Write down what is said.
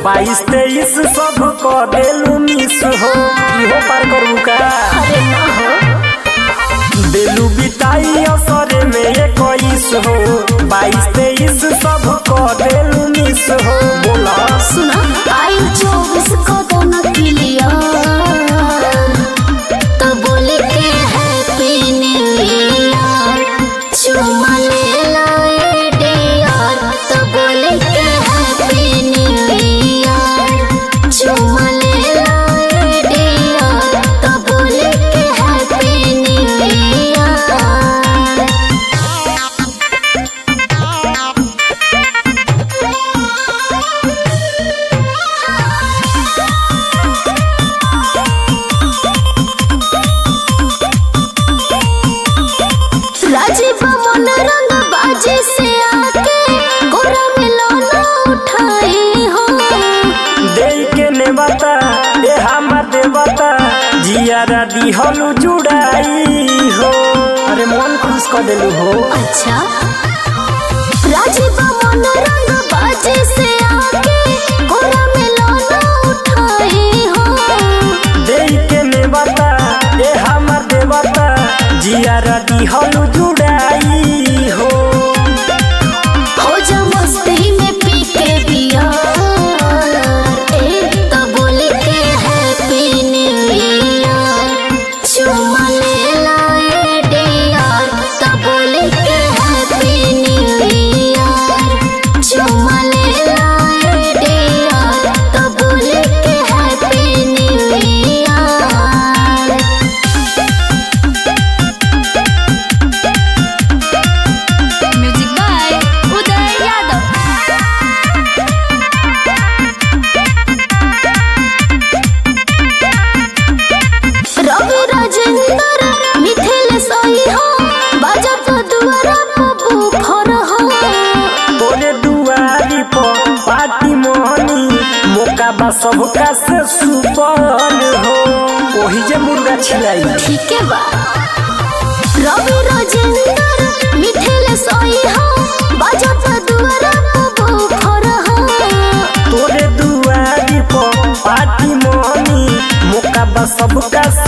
बाईस तेईस सब क देलू मिस हो इहो पार करू का अरे ना हो देलू बिताई असरे में इक्कीस हो बाईस तेईस सब क देलू मिस हो बोला सुना आई चौबीस को दोनों क्लियर तो बोले के हैप्पी न्यू ईयर चुमा ले लाए डियर तो बोले के हैप्पी न्यू ईयर चुमा ले लाए डियर तो बोले के हैप्पी न्यू ईयर राजीव मन रंग बाजे से आके गोरा मिलोना उठाई हो दे के नेवता ए हमर देवता जियारा दिहलू जुड़ाई हो अरे मन खुश कर देलू हो अच्छा राजीव मन रंग बाजे से आके गोरा मिलोना उठाई हो दे के नेवता ए हमर देवता जियारा दिहलू जुड़ाई हो हो जा मस्ती में पी के बियार ए तो बोले के हैप्पी न्यू ईयर चुमा ले लाए डियर तो बोले के हैप्पी न्यू ईयर चुमा ले लाए डियर तो बोले के happy new year music by Uday Yadav Ravi Rajendra Mithil सही हो बाजा तो दुआरा पप्पू फर हो तोरे दुआरी पर पार्टी मोहनी मौका बा सबका से सुपन हो ओही जे मुर्गा छिलाई ठीक है बा रवि राजेंद्र मिथिल सही हो बाजा तो दुआरा पप्पू फर हो तोरे दुआरी पर पार्टी मोहनी मौका बा सबका